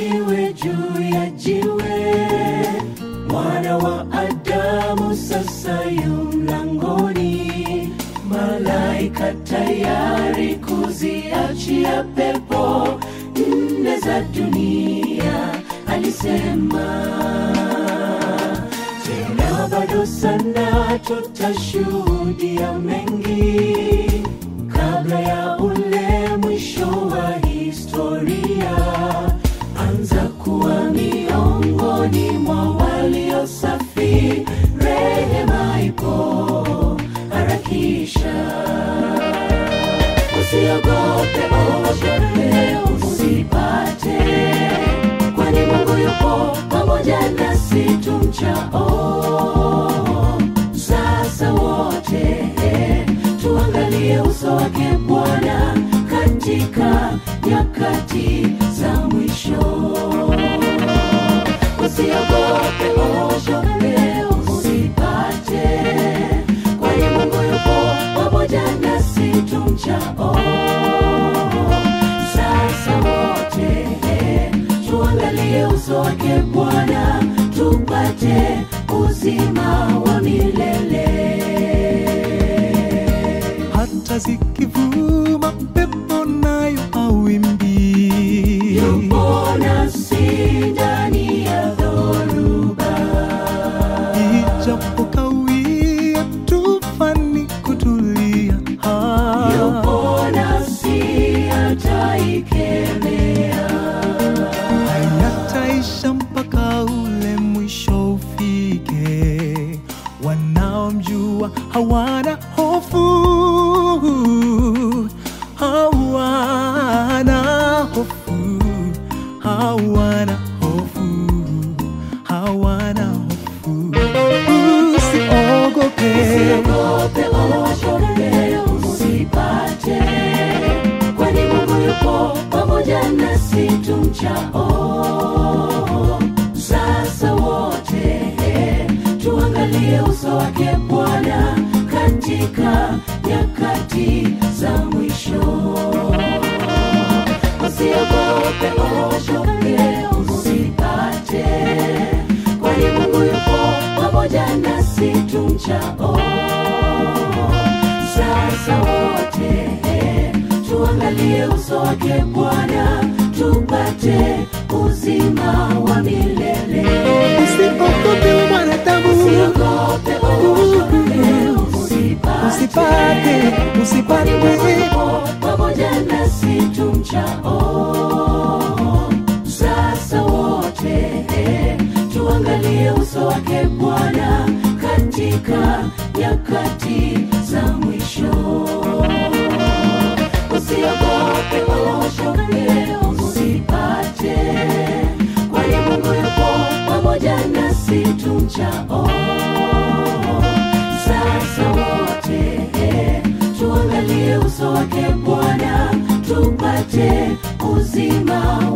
jiwe juu ya jiwe mwana wa adamu sasa yu mlangoni malaika tayari kuziachia pepo nne za dunia alisema tena bado sana tutashuhudia mengi kabla ya ule mwisho wa historia anza kuwa miongoni mwa walio safi rehema ipo harakisha usiogope ogope usipate kwani mungu yupo pamoja nasi tumchao sasa wote tuangalie uso wake bwana katika nyakati za mwisho usiogope ogope usipate kwani mungu yupo pamoja nasi tumchao sasa wote tuangalie uso wake bwana tupate uzima wa milele hata zikivuma pepo nayo awimbi yupo nasi ndani ya dhoruba ijapo kawia tufani kutulia Ah, yupo nasi ataikemea hayataisha mpaka ule mwisho ufike wanaomjua hawana hofu hawana hofu hawana hofu hawana hofu usiogope usiogope ogope usipate kwani mungu yupo pamoja nasi tumchao sasa wote tuangalie uso wake bwana katika nyakati za mwisho usiogope ogope usipate kwani mungu yupo pamoja nasi tumchao sasa wote tuangalie uso wake bwana tupate uzima wa milele usiogope mwanadamu usiogope ogope usipate usipate usipate pamoja nasi tumchao sasa wote tuangalie uso wake bwana katika nyakati za mwisho usiogope ogope usipate kwani mungu yupo pamoja nasi tumchao sasa wote tuangalie uso wake bwana tupate uzima